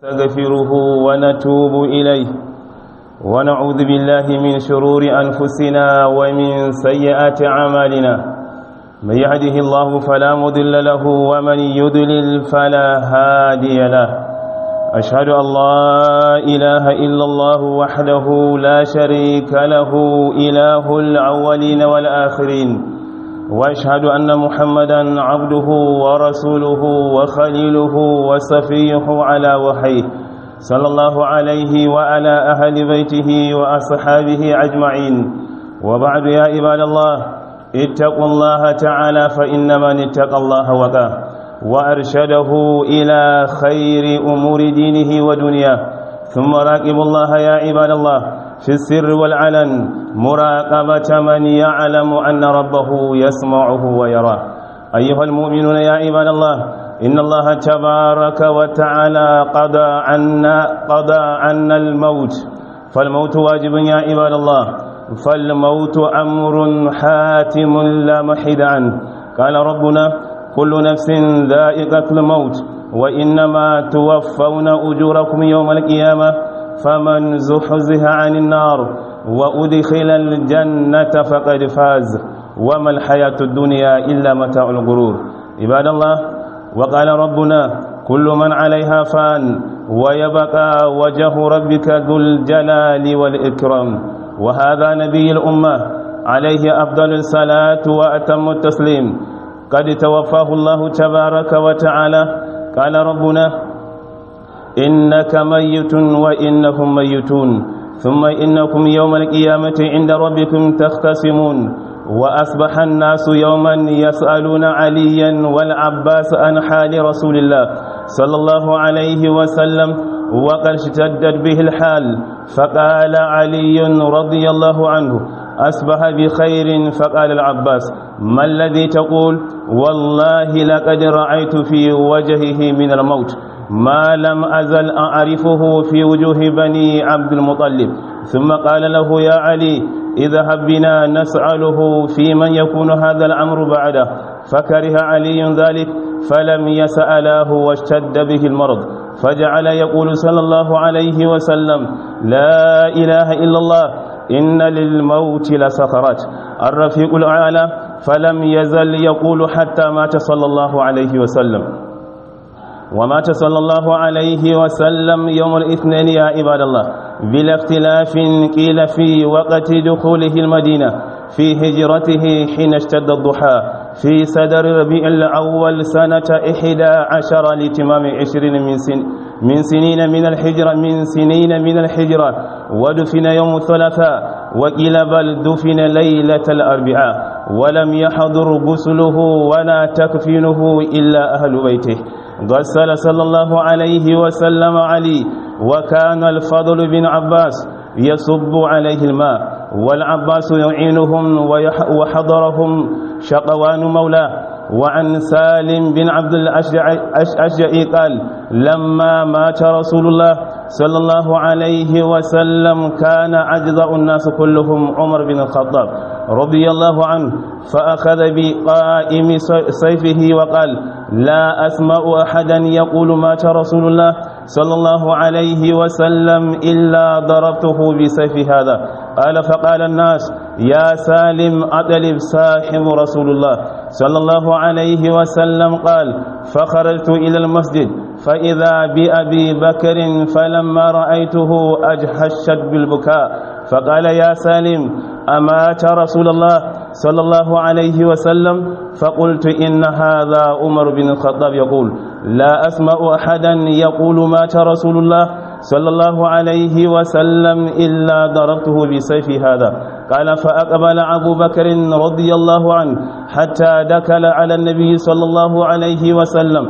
نستغفره ونتوب إليه ونعوذ بالله من شرور أنفسنا ومن سيئات أعمالنا من يهده الله فلا مضل له ومن يضلل فلا هادي له أشهد أن لا إله إلا الله وحده لا شريك له إله الأولين والآخرين واشهد ان محمدا عبده ورسوله وخليله وصفيه على وحيه صلى الله عليه وعلى اهل بيته واصحابه اجمعين وبعد يا عباد الله اتقوا الله تعالى فان من اتقى الله وقاه وارشده الى خير امور دينه ودنياه ثم راقبوا الله يا عباد الله في السر والعلن مراقبة من يعلم أن ربه يسمعه ويراه أيها المؤمنون يا عباد الله إن الله تبارك وتعالى قضى عنا قضى عنا الموت فالموت واجب يا عباد الله فالموت أمر حاتم لا محيد عنه قال ربنا كل نفس ذائقة الموت وإنما توفون أجوركم يوم القيامة فمن زحزح عن النار وأدخل الجنة فقد فاز وما الحياة الدنيا إلا متاع الغرور عباد الله وقال ربنا كل من عليها فان ويبقى وجه ربك ذو الجلال والإكرام وهذا نبي الأمة عليه أفضل الصلاة وأتم التسليم قد توفاه الله تبارك وتعالى قال ربنا إنك ميت وإنهم ميتون ثم إنكم يوم القيامة عند ربكم تختصمون وأصبح الناس يوما يسألون عليا والعباس عن حال رسول الله صلى الله عليه وسلم وقد اشتدت به الحال فقال علي رضي الله عنه أصبح بخير فقال العباس ما الذي تقول والله لقد رأيت في وجهه من الموت ما لم أزل أعرفه في وجوه بني عبد المطلب ثم قال له يا علي اذهب بنا نسأله في من يكون هذا الأمر بعده فكره علي ذلك فلم يسأله واشتد به المرض فجعل يقول صلى الله عليه وسلم لا إله إلا الله إن للموت لسخرات الرفيق الأعلى فلم يزل يقول حتى مات صلى الله عليه وسلم ومات صلى الله عليه وسلم يوم الاثنين يا عباد الله بلا اختلاف قيل في وقت دخوله المدينة في هجرته حين اشتد الضحى في صدر ربيع الأول سنة إحدى عشر لتمام عشرين من سن من سنين من الحجرة من سنين من الحجرة ودفن يوم الثلاثاء وقيل بل دفن ليلة الأربعاء ولم يحضر غسله ولا تكفينه إلا أهل بيته غسل صلى الله عليه وسلم علي وكان الفضل بن عباس يصب عليه الماء والعباس يعينهم وحضرهم شقوان مولاه وعن سالم بن عبد الأشجعي قال لما مات رسول الله صلى الله عليه وسلم كان أجزاء الناس كلهم عمر بن الخطاب رضي الله عنه فأخذ بقائم سيفه وقال لا أسمع أحدا يقول مات رسول الله صلى الله عليه وسلم إلا ضربته بسيف هذا قال فقال الناس يا سالم أطلب صاحب رسول الله صلى الله عليه وسلم قال فخرجت إلى المسجد فإذا بأبي بكر فلما رأيته أجهشت بالبكاء فقال يا سالم أمات رسول الله صلى الله عليه وسلم فقلت إن هذا عمر بن الخطاب يقول لا أسمع أحدا يقول مات رسول الله صلى الله عليه وسلم إلا ضربته بسيف هذا قال فأقبل أبو بكر رضي الله عنه حتى دكل على النبي صلى الله عليه وسلم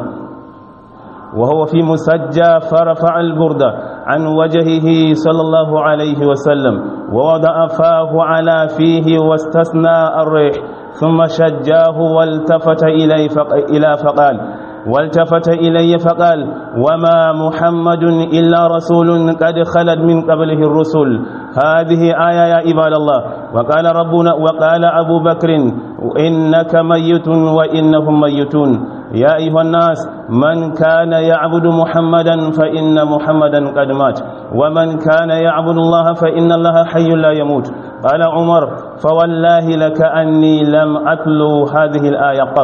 وهو في مسجى فرفع البردة عن وجهه صلى الله عليه وسلم ووضع فاه على فيه واستثنى الريح ثم شجاه والتفت إليه إلى فقال والتفت إلي فقال وما محمد إلا رسول قد خلت من قبله الرسل هذه آية يا عباد الله وقال ربنا وقال أبو بكر إنك ميت وإنهم ميتون يا أيها الناس من كان يعبد محمدا فإن محمدا قد مات ومن كان يعبد الله فإن الله حي لا يموت قال عمر فوالله لك أني لم أتلو هذه الآية قط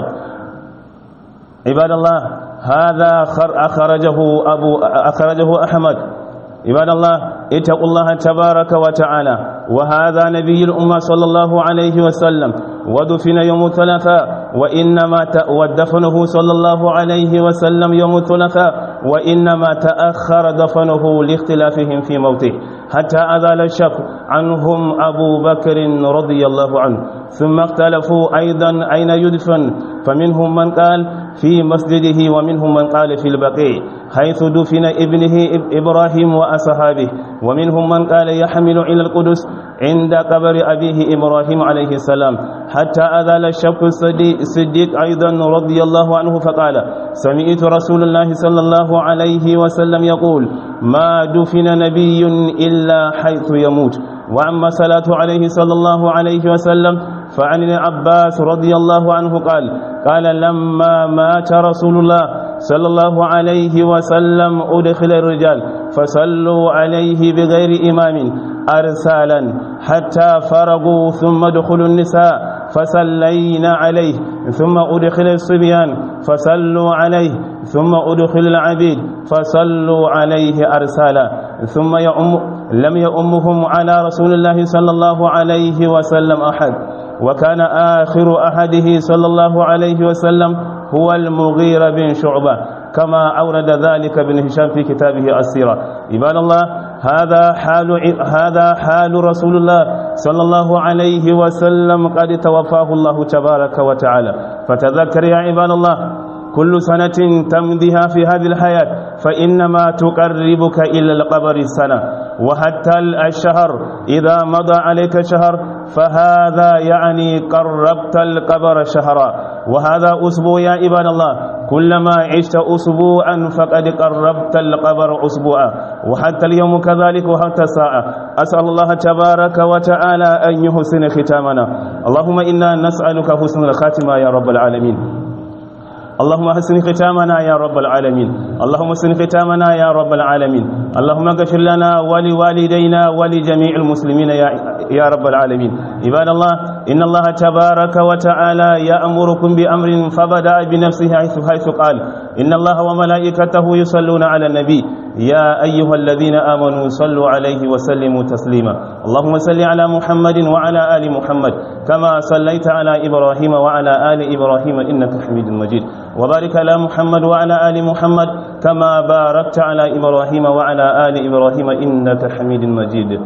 عباد الله هذا أخرجه, أبو أخرجه أحمد عباد الله اتقوا الله تبارك وتعالى وهذا نبي الأمة صلى الله عليه وسلم ودفن يوم الثلاثاء وإنما ودفنه صلى الله عليه وسلم يوم الثلاثاء وإنما تأخر دفنه لاختلافهم في موته حتى أزال الشك عنهم أبو بكر رضي الله عنه ثم اختلفوا أيضا أين يدفن فمنهم من قال في مسجده ومنهم من قال في البقيع حيث دفن ابنه إبراهيم وأصحابه ومنهم من قال يحمل إلى القدس عند قبر أبيه إبراهيم عليه السلام حتى أذل الشك الصديق أيضا رضي الله عنه فقال سمعت رسول الله صلى الله عليه وسلم يقول ما دفن نبي إلا حيث يموت وأما صلاة عليه صلى الله عليه وسلم فعن العباس رضي الله عنه قال قال لما مات رسول الله صلى الله عليه وسلم أدخل الرجال فصلوا عليه بغير إمام أرسالا حتى فرغوا ثم دخلوا النساء فصلينا عليه ثم أدخل الصبيان فصلوا عليه ثم أدخل العبيد فصلوا عليه أرسالا ثم يؤم لم يؤمهم على رسول الله صلى الله عليه وسلم أحد وكان آخر أحده صلى الله عليه وسلم هو المغير بن شعبة كما أورد ذلك ابن هشام في كتابه السيرة عباد الله هذا حال هذا حال رسول الله صلى الله عليه وسلم قد توفاه الله تبارك وتعالى فتذكر يا عباد الله كل سنة تمضيها في هذه الحياة فإنما تقربك إلى القبر السنة وحتى الشهر إذا مضى عليك شهر فهذا يعني قربت القبر شهرا وهذا أسبوع يا عباد الله كلما عشت أسبوعا فقد قربت القبر أسبوعا وحتى اليوم كذلك وحتى الساعة أسأل الله تبارك وتعالى أن يحسن ختامنا اللهم إنا نسألك حسن الخاتمة يا رب العالمين اللهم حسن ختامنا يا رب العالمين اللهم حسن ختامنا يا رب العالمين اللهم اغفر لنا ولوالدينا ولجميع المسلمين يا يا رب العالمين عباد الله ان الله تبارك وتعالى يأمركم بأمر فبدأ بنفسه حيث حيث قال ان الله وملائكته يصلون على النبي يا ايها الذين امنوا صلوا عليه وسلموا تسليما اللهم صل على محمد وعلى ال محمد كما صليت على ابراهيم وعلى ال ابراهيم انك حميد مجيد وبارك على محمد وعلى آل محمد كما باركت على إبراهيم وعلى آل إبراهيم إنك حميد مجيد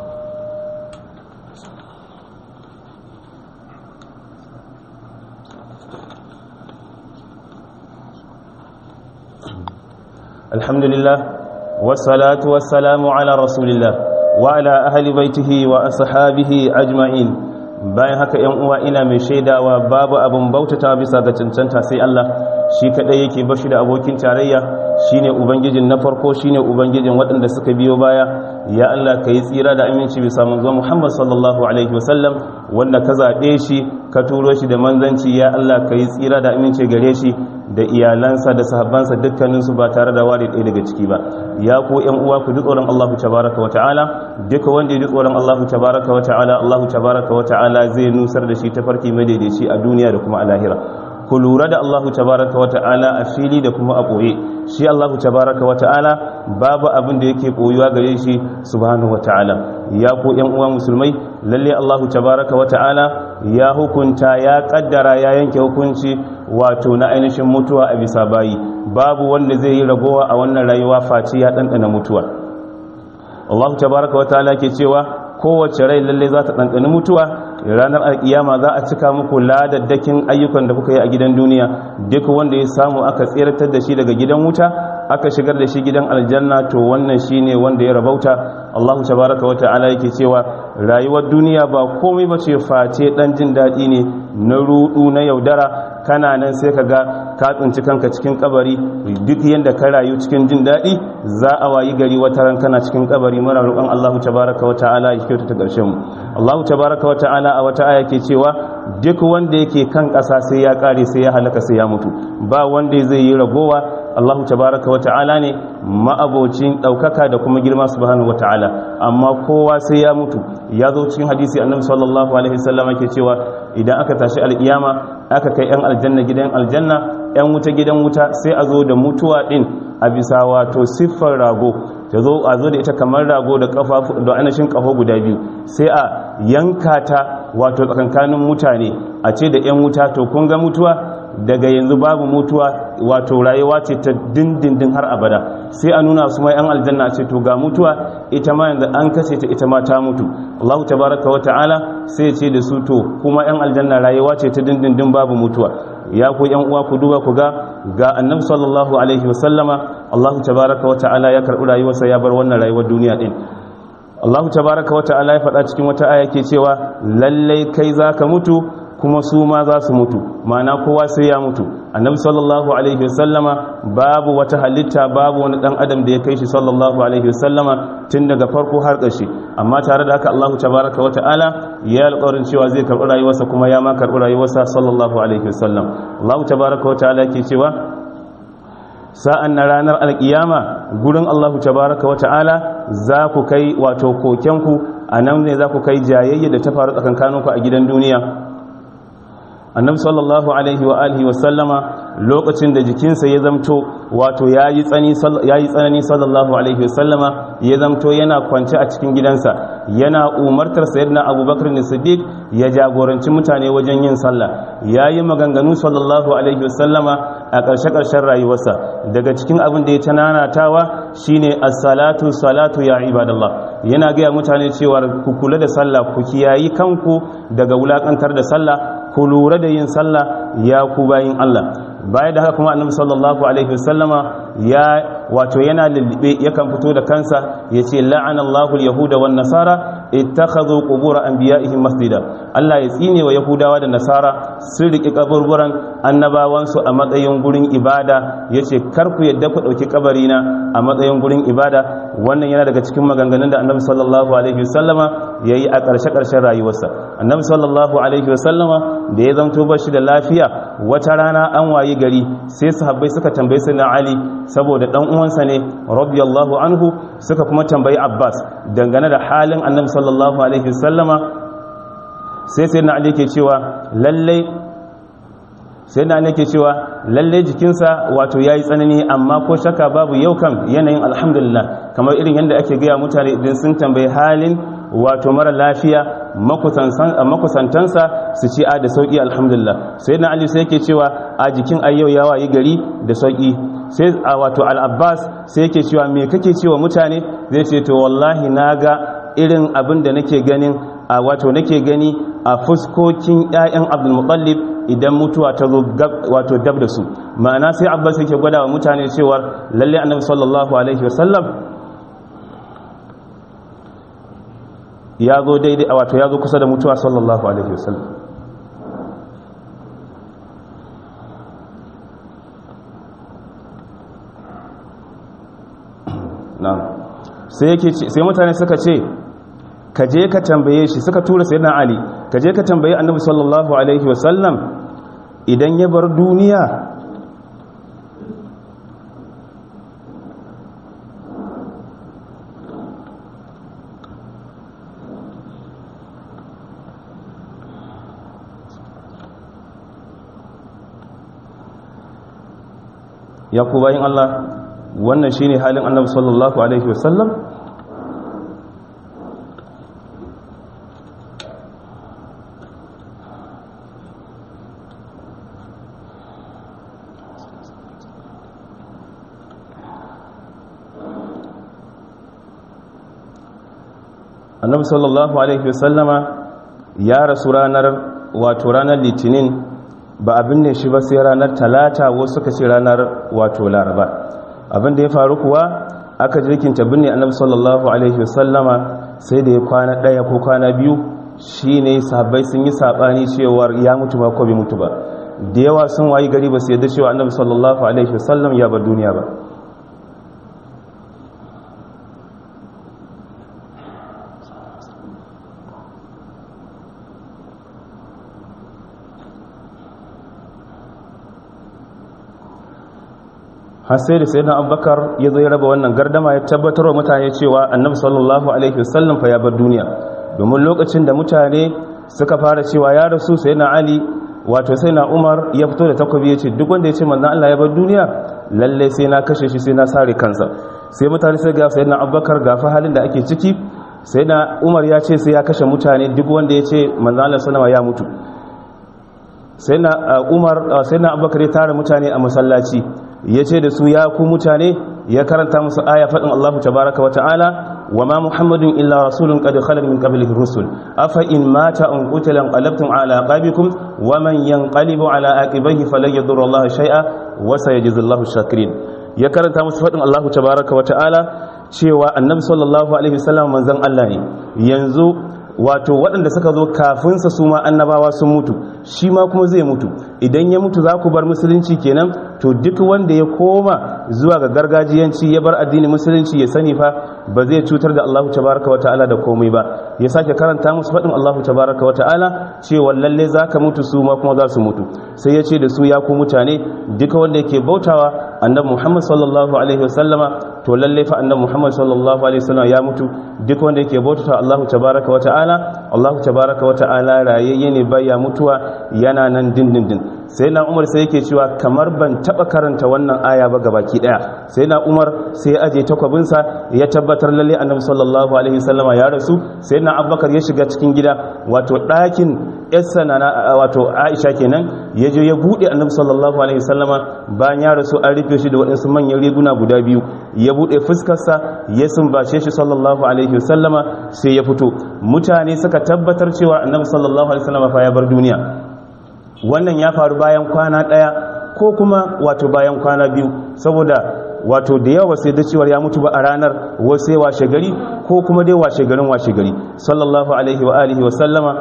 الحمد لله والصلاة والسلام على رسول الله وعلى أهل بيته وأصحابه أجمعين bayan haka yan uwa ina mai shaidawa babu abin bautata bisa ga cancanta sai Allah shi kadai yake bashi da abokin tarayya shine ubangijin na farko shine ubangijin waɗanda suka biyo baya ya Allah ka yi tsira da aminci bisa manzo Muhammad sallallahu alaihi wasallam wanda ka zaɓe shi ka turo shi da manzanci ya Allah ka yi tsira da aminci gare shi da iyalansa da sahabbansa dukkaninsu ba tare da ware ɗaya daga ciki ba ya ku yan uwa ku ji tsoron Allah tabaraka wa ta'ala duka wanda ya ji tsoron Allah tabaraka wa ta'ala Allah tabaraka wa ta'ala zai nusar da shi tafarki madaidaici a duniya da kuma a lahira ku lura da Allah tabaraka wa ta'ala a fili da kuma a ɓoye shi Allah tabaraka wa ta'ala babu abin da yake ɓoyuwa gare shi subhanahu wa ta'ala ya ku yan uwa musulmai lalle Allah tabaraka wa ta'ala ya hukunta ya kaddara ya yanke hukunci wato na ainihin mutuwa a bisa bayi babu wanda zai yi ragowa a wannan rayuwa face ya ɗanɗana mutuwa Allah tabaraka wa ta'ala ke cewa kowace rai lalle za ta ɗanɗani mutuwa ranar alkiyama za a cika muku ladaddakin ayyukan da kuka yi a gidan duniya duk wanda ya samu aka tseratar da shi daga gidan wuta aka shigar da shi gidan aljanna to wannan shine wanda ya rabauta Allahu tabaraka wa ta'ala yake cewa rayuwar duniya ba komai ba ce face dan jin daɗi ne na rudu na yaudara kana nan sai ka ga ka tsinci kanka cikin kabari duk yanda ka rayu cikin jin daɗi za a wayi gari wata ran kana cikin kabari muna roƙon Allah tabaraka wa ta'ala ya kyautata ƙarshen mu Allah tabaraka wa ta'ala a wata aya ke cewa duk wanda yake kan ƙasa sai ya ƙare sai ya halaka sai ya mutu ba wanda zai yi ragowa Allah tabaraka wa ta'ala ne ma'abocin ɗaukaka da kuma girma subhanahu wa ta'ala amma kowa sai ya mutu ya zo cikin hadisi annabi sallallahu alaihi wasallam ke cewa idan aka tashi alkiyama aka kai yan aljanna gidan aljanna yan wuta gidan wuta sai a zo da mutuwa din a bisa wato siffar rago ta zo a zo da ita kamar rago da kafafu da anashin kaho guda biyu sai a yanka ta wato tsakankanin mutane a ce da yan wuta to kun ga mutuwa daga yanzu babu mutuwa wato rayuwa ce ta dindindin har abada sai a nuna su mai yan aljanna ce to ga mutuwa ita ma yanzu an kashe ta ita ma ta mutu Allah tabaraka wa ta'ala sai ya ce da su to kuma yan aljanna rayuwa ce ta dindindin babu mutuwa ya ku yan uwa ku duba ku ga ga annabi sallallahu alaihi wa sallama Allah tabaraka wa ta'ala ya karbi rayuwarsa ya bar wannan rayuwar duniya din Allah tabaraka wa ta'ala ya faɗa cikin wata aya ke cewa lallai kai zaka mutu kuma su ma za su mutu ma'ana kowa sai ya mutu annabi sallallahu alaihi wasallama babu wata halitta babu wani dan adam da ya kai shi sallallahu alaihi wasallama tun daga farko har ƙarshe amma tare da haka Allah tabaraka wa ta'ala ya alƙawarin cewa zai karɓi rayuwarsa kuma ya ma karɓi rayuwarsa sallallahu alaihi wasallam Allah tabaraka wa ta'ala ke cewa sa'an na ranar alƙiyama gurin Allah tabaraka wa ta'ala za ku kai wato kokenku a nan ne za ku kai jayayya da ta faru tsakankaninku a gidan duniya annabi sallallahu alaihi wa alihi wa sallama lokacin da jikinsa ya zamto wato yayi tsani yayi tsanani sallallahu alaihi wa sallama ya zamto yana kwance a cikin gidansa yana umartar sayyidina abubakar ne siddiq ya jagoranci mutane wajen yin sallah yayi maganganu sallallahu alaihi wa sallama a ƙarshe ƙarshen rayuwarsa daga cikin abin da ya tananatawa shine as-salatu salatu ya ibadallah yana ga mutane cewa ku kula da sallah ku kiyayi kanku daga wulakantar da sallah ku lura da yin sallah ya ku bayin Allah baya da haka kuma annabi sallallahu alaihi wasallama ya wato yana lullube yakan fito da kansa yace la'ana Allahu al-yahuda wan nasara ittakhadhu qubur anbiya'ihim masjida Allah ya tsine wa yahudawa da nasara sun riki kaburburan annabawan su a matsayin gurin ibada yace kar ku yadda ku dauki kabari na a matsayin gurin ibada wannan yana daga cikin maganganun da annabi sallallahu alaihi wasallama yayi a ƙarshe ƙarshen rayuwarsa annabi sallallahu alaihi wasallama da ya zanto bashi da lafiya wata rana an wayi gari sai sahabbai suka tambayi sayyidina ali saboda dan uwansa ne radiyallahu anhu suka kuma tambayi abbas dangane da halin annabi sallallahu alaihi wasallama sai sayyidina ali ke cewa lalle sayyidina ali ke cewa lalle jikinsa wato yayi tsanani amma ko shakka babu yau kam yanayin alhamdulillah kamar irin yadda ake gaya mutane idan sun tambayi halin wato mara lafiya makusantansa su ce a da sauƙi alhamdulillah sai na ali sai yake cewa a jikin ayyau ya wayi gari da sauƙi sai a wato al'abbas sai yake cewa me kake cewa mutane zai ce to wallahi na ga irin abin da nake ganin a wato nake gani a fuskokin 'ya'yan abdulmutallib idan mutuwa ta zo wato dab da su ma'ana sai abbas yake gwada wa mutane cewa lalle annabi sallallahu alaihi wasallam ya zo daidai a wato ya zo kusa da mutuwa sallallahu alaihi wasallam na sai yake sai mutane suka ce ka je ka tambaye shi suka tura sayyidina ali ka je ka tambaye annabi sallallahu alaihi wasallam idan ya bar duniya ya ku bayin Allah wannan shine halin annabi sallallahu alaihi wasallam annabi sallallahu alaihi wasallama ya rasu ranar wato ranar litinin ba abin ne shi ba sai ranar talata wasu suka ce ranar wato laraba abin da ya faru kuwa aka jirkinta binne annabi sallallahu alaihi wasallama sai da ya kwana ɗaya ko kwana biyu shine sahabbai sun yi sabani cewar ya mutu ba ko bai mutu ba da yawa sun wayi gari ba su yadda cewa annabi sallallahu alaihi wasallam ya bar duniya ba har sai da sayyidina abubakar ya zo ya raba wannan gardama ya tabbatar wa mutane cewa annabi sallallahu alaihi wasallam fa ya bar duniya domin lokacin da mutane suka fara cewa ya rasu sayyidina ali wato sayyidina umar ya fito da takobi ya ce duk wanda ya ce manzon Allah ya bar duniya lalle sai na kashe shi sai na sare kansa sai mutane sai ga sayyidina abubakar ga fa halin da ake ciki sayyidina umar ya ce sai ya kashe mutane duk wanda ya ce manzon Allah sallama ya mutu sayyidina umar sayyidina abubakar ya tara mutane a masallaci ya ce da su ya ku mutane ya karanta musu aya faɗin Allah tabaraka wa ta'ala wa ma muhammadun illa rasulun qad khalal min qablihi rusul afa in mata an qutila qalabtum ala aqabikum wa man yanqalibu ala aqibihi falan yadurra Allah shay'a wa sayajzi Allahu shakirin ya karanta musu faɗin Allah tabaraka wa ta'ala cewa annabi sallallahu alaihi wasallam manzon Allah ne yanzu wato waɗanda suka zo kafinsa su ma annabawa sun mutu shi ma kuma zai mutu idan ya mutu za ku bar musulunci kenan to duk wanda ya koma zuwa ga gargajiyanci ya bar addini musulunci ya sani fa ba zai cutar da Allah tabaraka wata'ala da komai ba ya sake karanta musu faɗin Allah tabaraka wata'ala cewa lalle za ka mutu su ma kuma za su mutu sai ya ce da su ya ku mutane duka wanda yake bautawa annabi Muhammad sallallahu alaihi wasallama to lalle fa annabi Muhammad sallallahu alaihi wasallam ya mutu duk wanda yake bautawa Allah tabaraka wata'ala Allah tabaraka wata'ala rayayye ne baya mutuwa yana nan dindindin sai na umar sai yake cewa kamar ban taba karanta wannan aya ba gabaki daya sai na umar sai ya aje takwabinsa ya tabbatar lalle annabi sallallahu alaihi wasallama ya rasu sai na abubakar ya shiga cikin gida wato ɗakin yassa na wato aisha kenan ya je ya buɗe annabi sallallahu alaihi wasallama bayan ya rasu an rufe shi da waɗansu manyan riguna guda biyu ya buɗe fuskarsa ya sumbace shi sallallahu alaihi wasallama sai ya fito mutane suka tabbatar cewa annabi sallallahu alaihi wasallama fa ya bar duniya wannan ya faru bayan kwana ɗaya ko kuma wato bayan kwana biyu saboda wato da yawa sai da cewar ya mutu ba a ranar wasu washe gari ko kuma dai washe garin washe gari sallallahu alaihi wa alihi wa sallama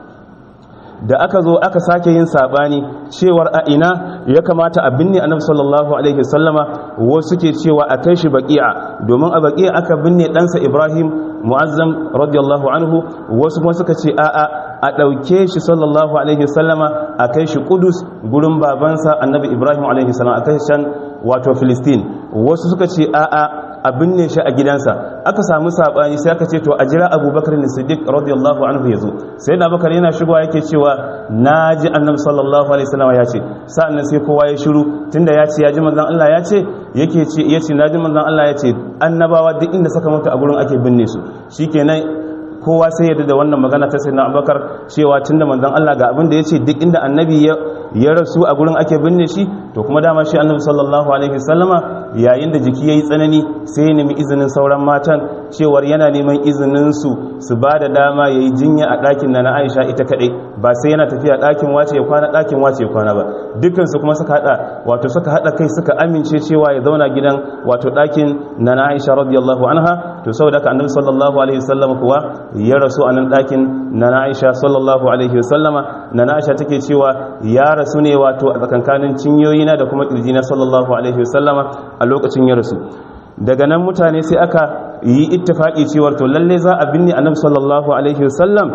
da aka zo aka sake yin sabani cewar a ina ya kamata a binne annabi sallallahu alaihi wa sallama wasu ke cewa a kai shi baqi'a domin a baqi'a aka binne ɗansa Ibrahim mu'azzam radiyallahu anhu wasu kuma suka ce a'a a ɗauke shi sallallahu alaihi sallama a kai shi kudus gurin babansa annabi ibrahim alaihi sallama a kai can wato filistin wasu suka ce a'a a binne shi a gidansa aka samu saɓani sai aka ce to a jira abubakar ne siddiq radiyallahu anhu ya zo sai da abubakar yana shigowa yake cewa na ji annabi sallallahu alaihi sallama ya ce sa'an sai kowa ya shiru tunda ya ce ya ji manzon allah ya ce yake ce ya ce na ji manzon allah ya ce annabawa duk inda suka mutu a gurin ake binne su shikenan kowa sai yadda da wannan magana ta sayyidina abubakar cewa tunda manzon Allah ga abin da yace duk inda annabi ya rasu a gurin ake binne shi to kuma dama shi annabi sallallahu alaihi wasallama yayin da jiki yayi tsanani sai ya nemi izinin sauran matan cewar yana neman izinin su su ba da dama yayi jinya a ɗakin na Aisha ita kadai ba sai yana tafiya ɗakin wace ya kwana ɗakin wace ya kwana ba dukkan su kuma suka hada wato suka hada kai suka amince cewa ya zauna gidan wato ɗakin na Aisha radiyallahu anha to saboda haka annabi sallallahu alaihi wasallam kuwa ya rasu a nan ɗakin na Aisha sallallahu alaihi wasallama na Aisha take cewa ya rasu ne wato a tsakankanin cinyoyina da kuma kirjina sallallahu alaihi wasallama a lokacin ya rasu daga nan mutane sai aka yi ittifaki cewar to lalle za a binne annabi sallallahu alaihi wasallam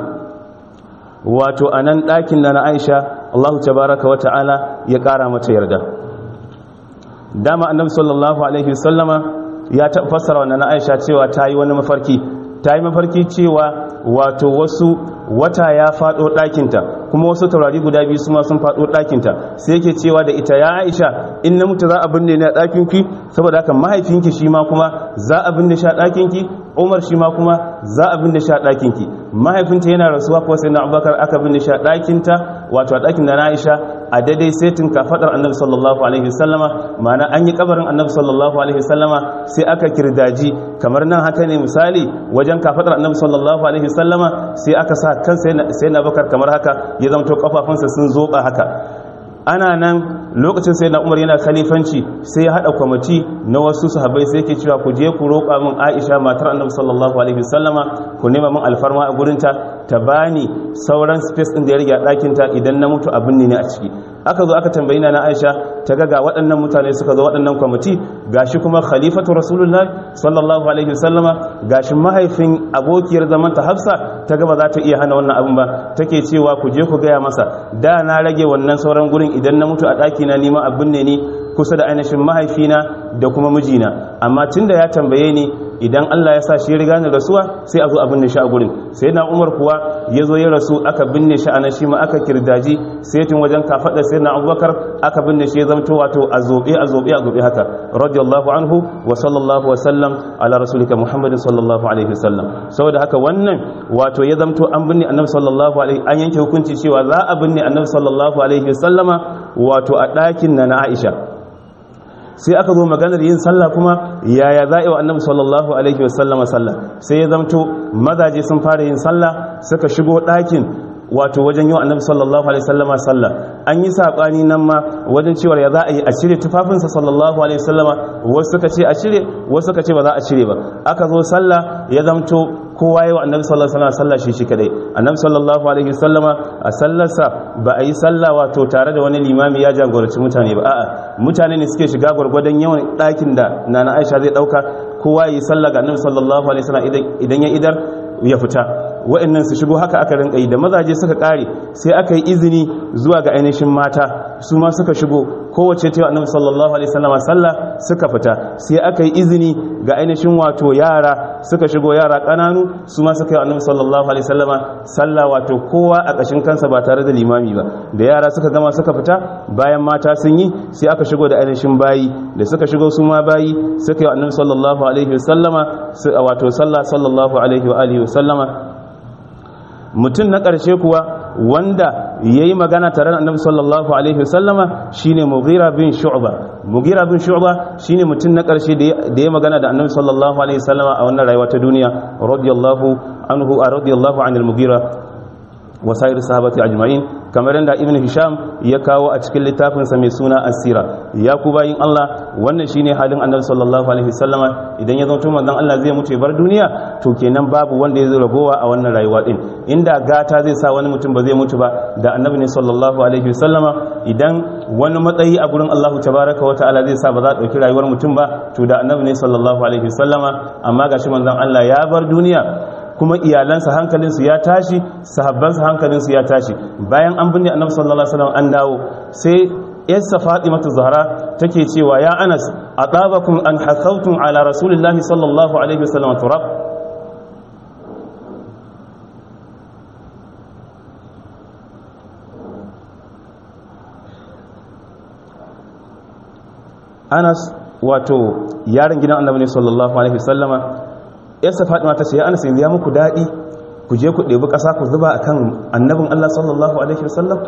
wato a nan ɗakin na Aisha Allah tabaraka wa ta'ala ya ƙara mata yarda dama annabi sallallahu alaihi wasallama ya fassara wannan Aisha cewa ta yi wani mafarki ta yi mafarki cewa wato wasu wata ya faɗo ɗakinta kuma wasu taurari guda biyu su ma sun faɗo ɗakinta sai yake cewa da ita ya aisha in na mutu za a binne ni a ɗakinki saboda haka mahaifinki shi ma kuma za a binne shi a ɗakinki umar shi ma kuma za a binne shi a ɗakinki mahaifinta yana rasuwa kuwa sai na abubakar aka binne shi a ɗakinta wato a ɗakin da na aisha a daidai setin kafaɗar annabi sallallahu alaihi wasallama ma'ana an yi kabarin annabi sallallahu alaihi wasallama sai aka kirdaji kamar nan haka ne misali wajen kafaɗar annabi sallallahu alaihi wasallama sai aka sa kan sai na bakar kamar haka ya zamto kafafunsa sun zoba haka ana nan lokacin sai na umar yana khalifanci sai ya hada kwamiti na wasu sahabbai sai yake cewa ku je ku roƙa min aisha matar annabi sallallahu alaihi wasallama ku nema min alfarma a gurinta ta bani sauran space din da ya rage a ɗakin ta idan na mutu abin ne a ciki aka zo aka tambayi na aisha ta ga ga waɗannan mutane suka zo waɗannan kwamiti gashi kuma khalifatu rasulullah sallallahu alaihi wasallama gashi mahaifin abokiyar zaman ta hafsa ta ga ba za ta iya hana wannan abin ba take cewa ku je ku gaya masa da na rage wannan sauran gurin idan na mutu a ɗaki na neman abin ne ni kusa da ainihin mahaifina da kuma mijina amma tun da ya tambaye ni idan Allah ya sa shi riga ni rasuwa sai a zo a binne shi a gurin sai na umar kuwa ya zo ya rasu aka binne shi a nan shi ma aka kirdaji sai tun wajen kafaɗa sai na abubakar aka binne shi ya zamto wato a zobe a zobe a zobe haka radiyallahu anhu wa sallallahu wa sallam ala rasulika muhammadin sallallahu alaihi wasallam saboda haka wannan wato ya zamto an binne annabi sallallahu alaihi an yanke hukunci cewa za a binne annabi sallallahu alaihi wasallama wato a ɗakin na na aisha sai aka zo maganar yin sallah kuma yaya za a yi wa annabi sallallahu alaihi wasallama sallah sai ya zamto mazaje sun fara yin sallah suka shigo ɗakin wato wajen yi wa annabi sallallahu alaihi wasallama sallah an yi saɓani nan ma wajen cewar ya za a yi a cire tufafinsa sallallahu alaihi wasallama wasu suka ce a cire wasu suka ce ba za a cire ba aka zo sallah ya zamto kowa yi wa annabi sallallahu alaihi wasallam sallah shi shi kadai annabi sallallahu alaihi wasallama a sallarsa ba a yi sallah wato tare da wani limami ya jagoranci mutane ba a'a mutane ne suke shiga gwargwadon yawan ɗakin da nana Aisha zai dauka kowa yi sallah ga annabi sallallahu alaihi wasallam idan ya idar ya fita wa'annan su shigo haka aka rinka yi da mazaje suka kare sai aka yi izini zuwa ga ainihin mata su ma suka shigo kowace ta annabi sallallahu alaihi wasallam sallah suka fita sai aka yi izini ga ainihin wato yara suka shigo yara kananu su ma suka yi annabi sallallahu alaihi wasallama sallah wato kowa a kashin kansa ba tare da limami ba da yara suka gama suka fita bayan mata sun yi sai aka shigo da ainihin bayi da suka shigo su ma bayi suka yi annabi sallallahu alaihi wasallama wato sallah sallallahu alaihi wa alihi wasallama mutum na ƙarshe kuwa wanda ya yi magana tare da annabi sallallahu alaihi wasallama shine mughira bin shu'ba mughira bin shu'ba shine mutum na ƙarshe da ya magana da annabi sallallahu alaihi wasallama a wannan rayuwa ta duniya radiyallahu anhu a radiyallahu anil mughira wa sayar sahabati ajma'in kamar yadda ibn hisham ya kawo a cikin littafinsa mai suna asira ya ku bayin Allah wannan shine halin annabi sallallahu alaihi wasallama idan ya zanto manzon Allah zai mutu bar duniya to kenan babu wanda ya zai ragowa a wannan rayuwa din inda gata zai sa wani mutum ba zai mutu ba da annabi ne sallallahu alaihi wasallama idan wani matsayi a gurin Allah tabaraka wa ta'ala zai sa ba za a dauki rayuwar mutum ba to da annabi ne sallallahu alaihi wasallama amma gashi manzon Allah ya bar duniya kuma iyalansa hankalinsu ya tashi sahabbansa hankalinsu ya tashi bayan an binne annabi sallallahu alaihi wasallam an dawo sai yarsa fatimatu zahra take cewa ya anas atabakum an hasawtum ala rasulillahi sallallahu alaihi wasallam turab anas wato yaron gidan annabi ne sallallahu alaihi wasallama yarsa fatima ta ce ya anas yanzu ya muku daɗi ku je ku ɗebi ƙasa ku zuba akan annabin allah sallallahu alaihi wasallam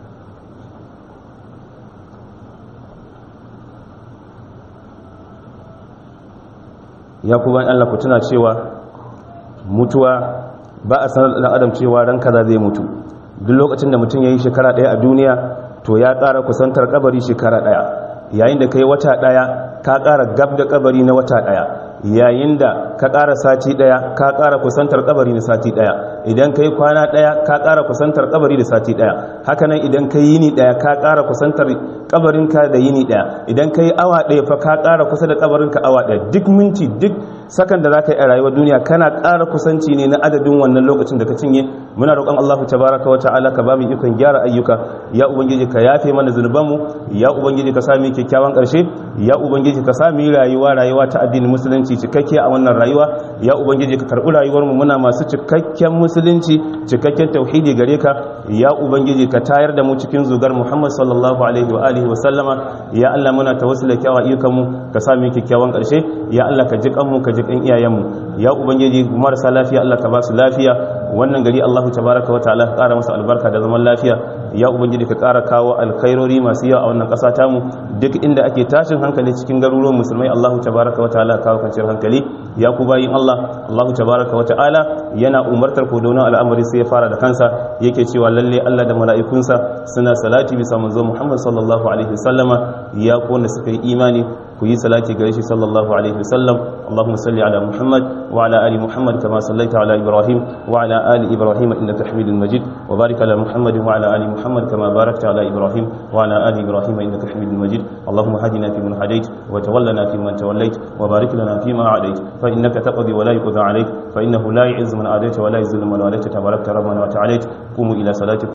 ya ku bayan allah ku tuna cewa mutuwa ba a sanar da adam cewa ran kaza zai mutu duk lokacin da mutum ya yi shekara ɗaya a duniya to ya ƙara kusantar kabari shekara ɗaya yayin da ka yi wata ɗaya ka ƙara gab da kabari na wata ɗaya yayin da ka ƙara sati ɗaya ka ƙara kusantar kabari na sati ɗaya idan ka yi kwana ɗaya ka ƙara kusantar kabari da sati ɗaya hakanan idan ka yi yini ɗaya ka ƙara kusantar kabarinka da yini ɗaya idan ka yi awa ɗaya fa ka ƙara kusa da kabarinka awa ɗaya duk minti duk sakan da za ka yi a rayuwar duniya kana ƙara kusanci ne na adadin wannan lokacin da ka cinye muna roƙon allahu tabaraka wa ta'ala ka ba mu ikon gyara ayyuka ya ubangiji ka yafe mana zunubanmu ya ubangiji ka sami kyakkyawan ƙarshe ya ubangiji ka sami rayuwa rayuwa ta addinin musulunci cikakke a wannan rayuwa ya ubangiji ka karɓi rayuwarmu muna masu cikakken musulunci cikakken tauhidi gare ka ya ubangiji ka tayar da mu cikin zugar muhammad sallallahu alaihi wa alihi wa sallama ya allah muna tawassula kyawa ayyukanmu ka sami kyakkyawan ƙarshe ya allah ka ji kanmu ka ji kan iyayenmu ya ubangiji marasa lafiya allah ka ba su lafiya wannan gari allahu tabaraka wa ta'ala ka ƙara masa albarka da zaman lafiya ya ubangiji ka ƙara kawo alkhairori masu yawa a wannan ƙasa tamu duk inda ake tashin hankali cikin garuruwan musulmai Allahu tabaraka wa ta'ala kawo kwanciyar hankali ya ku bayin Allah Allahu tabaraka wa ta'ala yana umartar ku da wani al'amari sai ya fara da kansa yake cewa lalle Allah da mala'ikunsa suna salati bisa manzo Muhammad sallallahu alaihi wasallama ya ku wanda suka yi imani ku yi salati gare shi sallallahu alaihi wasallam Allahumma salli ala Muhammad wa ala ali Muhammad kama sallaita ala Ibrahim wa ala ali Ibrahim innaka Hamidul Majid wa barik ala Muhammad wa ala ali Muhammad kama barakta ala Ibrahim wa ala ali Ibrahim innaka Hamidul Majid Allahumma hadina fi man hadait wa tawallana fi man tawallait wa barik lana fi ma adait fa innaka taqdi wa la yuqda alayk fa innahu la yu'izzu man adait wa la yuzillu man walayta tabarakta rabbana wa ta'ala qumu ila salatikum